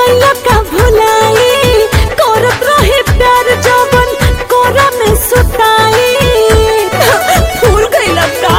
गइला का भुलाई करत रहे प्यार जवन कोरा में सुताई फूल गइला का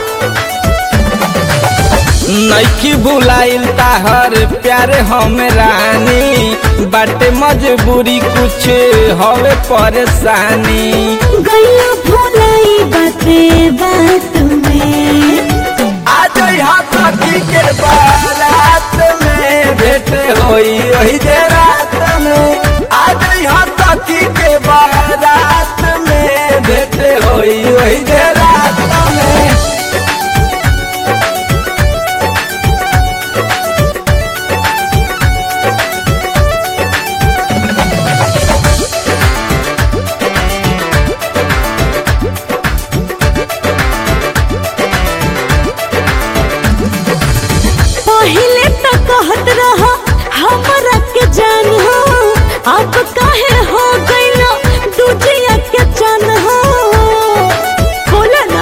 नैकी भुलाइल ताहर प्यार हम रानी बाटे मजबूरी कुछ हवे परेशानी गइला भुलाई बाते बात में आज यहाँ सखी के बारात में भेंट होई वही जे रात में आज यहाँ सखी के बारात में भेंट होई वही जे रात में पहिले तो कहत रहा हमरा के जान हो अब काहे हो गइला दूजिया के जान हो बोला ना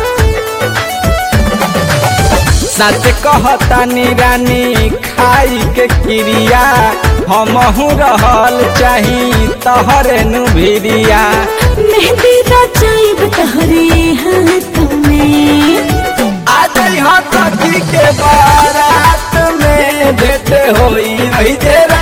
सच कहतानी रानी खाई के क्रिया हमहू रहल चाही तहरे नु भिरिया मेहंदी रचाइब तहरे हाथ में आज यहाँ सखी के बारात में भेंट होई वही जे